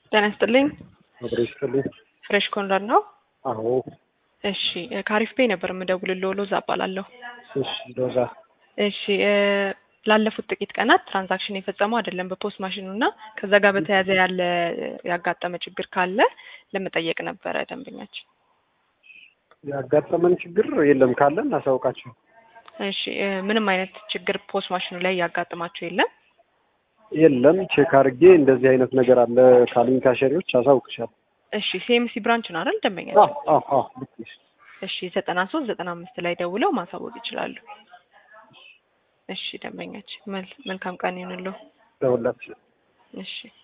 ጤና ይስጥልኝ። አብሮ ይስጥልኝ። ፍሬሽ ኮንራድ ነው። አዎ እሺ ከአሪፍ ፔይ ነበር የምደውልልዎ። ሎዛ እባላለሁ። እሺ ሎዛ እሺ እ ላለፉት ጥቂት ቀናት ትራንዛክሽን የፈጸመው አይደለም በፖስት ማሽኑ እና ከዛ ጋር በተያያዘ ያለ ያጋጠመ ችግር ካለ ለመጠየቅ ነበረ ደንበኛችን። ያጋጠመን ችግር የለም ካለ እናሳውቃቸው። እሺ እ ምንም አይነት ችግር ፖስት ማሽኑ ላይ ያጋጥማቸው የለም? የለም ቼክ አድርጌ እንደዚህ አይነት ነገር አለ ካሉኝ ካሸሪዎች አሳውቅሻለሁ። እሺ ሲኤምሲ ብራንች ነው አይደል አዎ ደንበኛችን? አዎ አዎ ልክ ነሽ። እሺ ዘጠና ሶስት ዘጠና አምስት ላይ ደውለው ማሳወቅ ይችላሉ። እሺ ደንበኛችን መል- መልካም ቀን ይሁንልዎ። ደውላችሁ እሺ